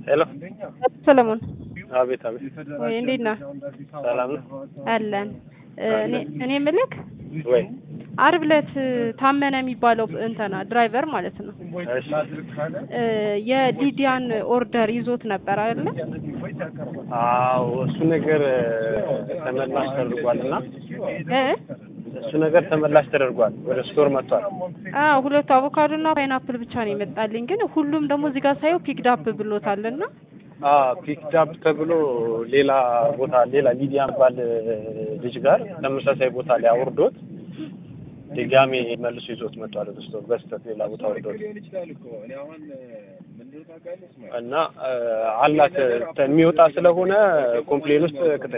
ሄሎ ሰለሞን አቤት አቤት ወይ እንዴት ነህ? ሰላም ነው አለን እኔ እኔ የምልህ ወይ አርብ ዕለት ታመነ የሚባለው እንትና ድራይቨር ማለት ነው እሺ እ የሊዲያን ኦርደር ይዞት ነበር አይደለ? አዎ እሱ ነገር ተመላሽ ተደርጓል እና እ እሱ ነገር ተመላሽ ተደርጓል ወደ ስቶር መጥቷል አዎ ሁለቱ አቮካዶ እና ፓይናፕል ብቻ ነው የመጣልኝ። ግን ሁሉም ደግሞ እዚህ ጋር ሳየው ፒክድ አፕ ብሎታልና አ ፒክድ አፕ ተብሎ ሌላ ቦታ ሌላ ሊዲያ ባል ልጅ ጋር ተመሳሳይ ቦታ ላይ አውርዶት ድጋሜ መልሶ ይዞት መጥቷል ወደ ስቶር በስተት ሌላ ቦታ አውርዶት እና አ አላት የሚወጣ ስለሆነ ኮምፕሌን ውስጥ